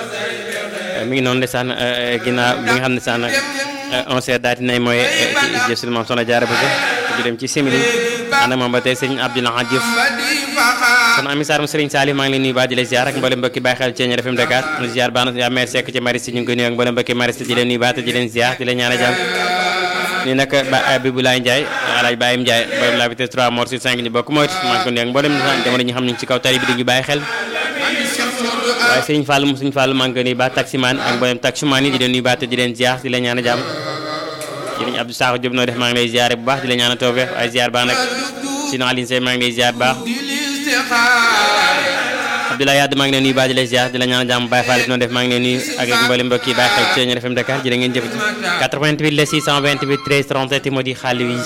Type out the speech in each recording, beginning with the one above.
mi ngi noonu ndeysaan ginnaaw bi nga xam ne saan onze heures daal dinay mooy ci jësul moom soxna jaara bu ñu dem ci simili ànd ak moom ba tey sëriñ Abdoulaye Diouf kon ami saar mu sëriñ Salif maa ngi leen nuyu baax di la ziar ak mboolem mbokki bàyyi xel ci FM Dakar mu ziar baax na yaa meer sekk ci Maristes ñu ngi koy nuyu ak mboolem mbokki Maristes di leen nuyu baax te di leen ziar di leen ñaanal jàmm nii nag ba Bibulaay Ndiaye alaaj Baye Ndiaye borom la vitesse 3 mort sur 5 ñu bokk moytu maa ngi ko nuyu ak mboolem jamono ñu xam ñu ci kaw tali bi di ñu bàyyi xel waaye sëriñ Fall mu sëriñ Fall maa ngi koy nuyu baax taximaan ak mboolem taximaan yi di leen nuyu baax te di leen ziar di leen ñaanal jàmm jërëjëf Abdou Sakho Diop noo def maa ngi lay ziare bu baax di la ñaanal tawfeex waaye ziar baax nag sinon Aline Seye maa ngi lay ziar bu baax Abdoulaye Yade maa ngi leen nuyu baax di lay ziar di la ñaanal jàmm Baye Fall noo def maa ngi leen nuyu ak mboolem mbokk yi bàyyi xel ci Thiéniere FM Dakar jërë ngeen jëf 88 la 628 13 37 moo di xaalis wi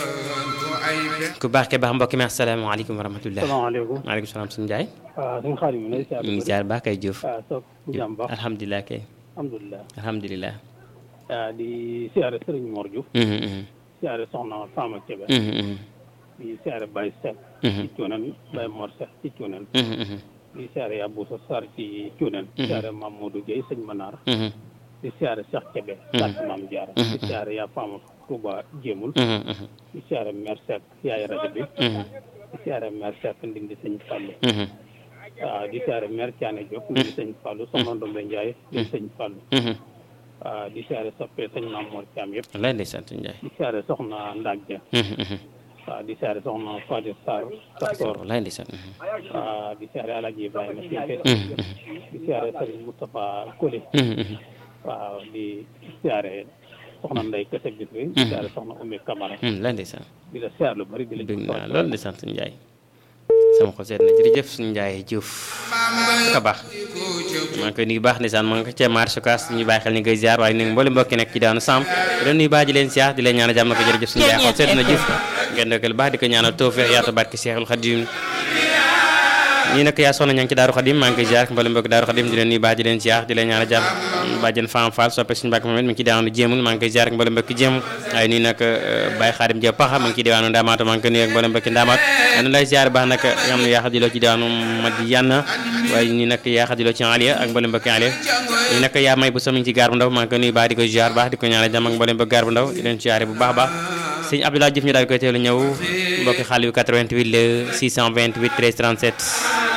ku baax ke baax mbokk mi asalaamaaleykum wa rahmatulah. salaamaaleykum maaleykum salaam suñu Ndiaye. waaw suñu xaalis mi lay ziar. ñu ngi ziar baax kay Diouf. waaw soog jàmm baax alhamdulilah kay. alhamdulilah. alhamdulilah. waaw di siyaare Serigne Mor Diouf. siyaare Soxna Fama Kébé. di siyaare Baye Seck. ci Cuunen Baye Mor Seck ci Cuunen. di siyaare Yaboussa Sarr ci Cuunen. siyaare Mamadou Gueye sëñ Manar. di siyaare Cheikh Kébé. sant Maam Diarra. di siyaare yaa Fama Touba Jéemul. di siyaare Mère Seck yaay rajo bi. di siyaare Mère Seck ndindi sëñ Fallou. waaw di siyaare Mère Thiané Diop ndindi sëñ Fallou soxna Ndombe Ndiaye ndindi sëñ Fallou. waaw di siyaare soppee sëñ Maam Mor Thiam yëpp. lay lay sant Ndiaye. di siyaare soxna Ndak Dia. waaw di siyaare soxna Fatou Sarr Kastor. lay lay sant. waaw di siyaare Alaaji Ibrahima Cissé. di siyaare Serigne Moustapha Koli. waaw di siyaare soxna Ndeye Kese Bisri. di siyaare soxna Oumy Camara. lay lay sant. di la siyaare lu bari di la. dégg naa loolu di sant Ndiaye. sama xol seet na jërëjëf suñu Ndiaye Diouf ka baax maa ngi koy nuyu baax ndeysaan maa ngi ko cee marché kaas ñu bàyyi xel ni ngay ziar waaye ni mboolem mbokki nekk ci daanu Samb di leen nuyu baax di leen ziar di leen ñaanal jàmm na ko jërëjëf suñu Ndiaye xol seet na Diouf ngeen dokkal baax di ko ñaanal tawfeex yaatu barke Seexul Xadim ñii nag yaa soxna ña ngi ci Daaru Xadim maa ngi koy ziar mboolem mbokki Daaru Xadim di leen nuyu baax di leen ziar di leen ñaanal jàmm bàjjen Fam Fall soppe suñu mbàkk moom mi ngi ci daanu jéemul maa ngi koy ziar ak mboolem mbokki jéemul waaye nii nag Baye Xaadim Dia Paxa maa ngi ci diwaanu Ndamaatu maa ngi koy nuyu ak mboolem mbokki Ndamaat anu lay ziar baax nag nga xam ne yaa xadiloo ci diwaanu Madiana waaye nii nag yaa xadiloo ci Aliya ak mboolem mbokki Aliya nii nag yaa may bu somiñ ci gaar bu ndaw maa ngi koy nuyu baax di ko ziar baax di ko ñaanal jàmm ak mboolem mbokki gaar bu ndaw di leen ziare bu baax baax sëñ Abdoulaye Diouf ñu daal koy teelu ñëw mbokki xaalis bi 88 le 628 13 37